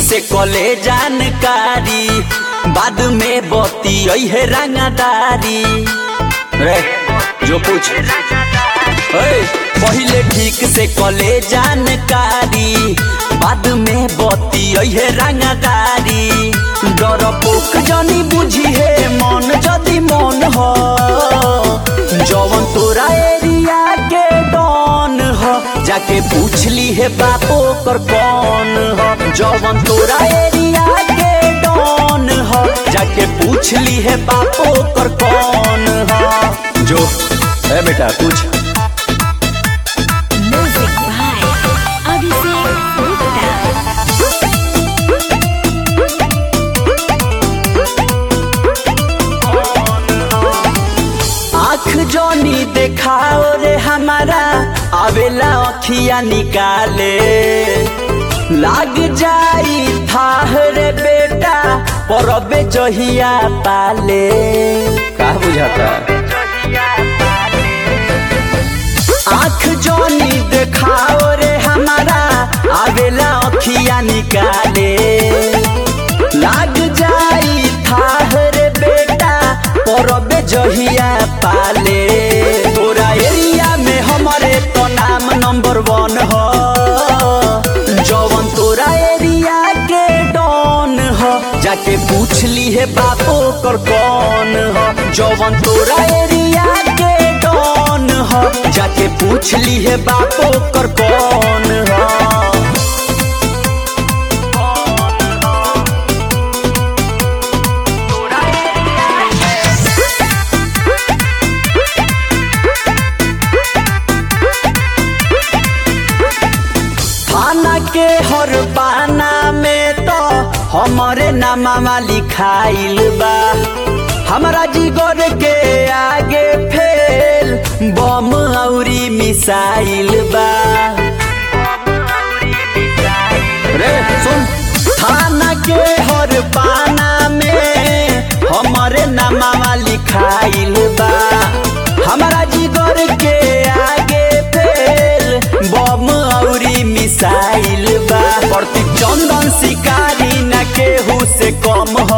से कले जानकारी बाद में बती है रंगदारी रे जो पूछ ओए, पहिले ठीक से कले जानकारी बाद में बती है रंगदारी डर पोक जनी बुझी है मन जदी मन हो जवन तोरा एरिया के डॉन हो जाके पूछ ली है बापो कर कौन हो जवन तोरा एरिया के डॉन हो जाके पूछ ली है बापो कर कौन हो जो है बेटा पूछ Music by Abhishek Gupta. आँख जोनी देखाओ रे हमारा आवेला अखिया निकाले लाग जाई थाह रे बेटा परबे जहिया पाले का बुझाता आँख जोनी देखाओ रे हमारा आवेला अखिया निकाले लाग जाई थाह रे बेटा परबे जहिया पाले तोरा एरिया में हमारे तो नाम नंबर वन हो जवन तोरा एरिया के डॉन हो जाके पूछ ली है बापो कर कौन हो जवन तोरा एरिया के डॉन हो जाके पूछ ली है बापो कर कौन हो थाना के हर पाना में तो हमारे नामा लिखाइल बा हमारा जिगर के आगे फेल बम औरी मिसाइल बा रे सुन थाना के हर पाना में हमारे नामा लिखाइल बा हमारा जिगर के आगे फेल बम औरी मिसाइल बा प्रति चंदन शिकारी न केहू से कम हो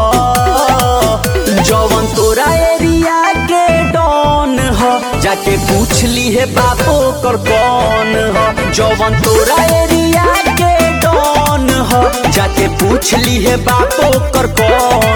जवन तोरा एरिया के डॉन हो जाके पूछ ली है बापो कर कौन हो जवन तोरा एरिया के डॉन हो जाके पूछ ली है बापो कर कौन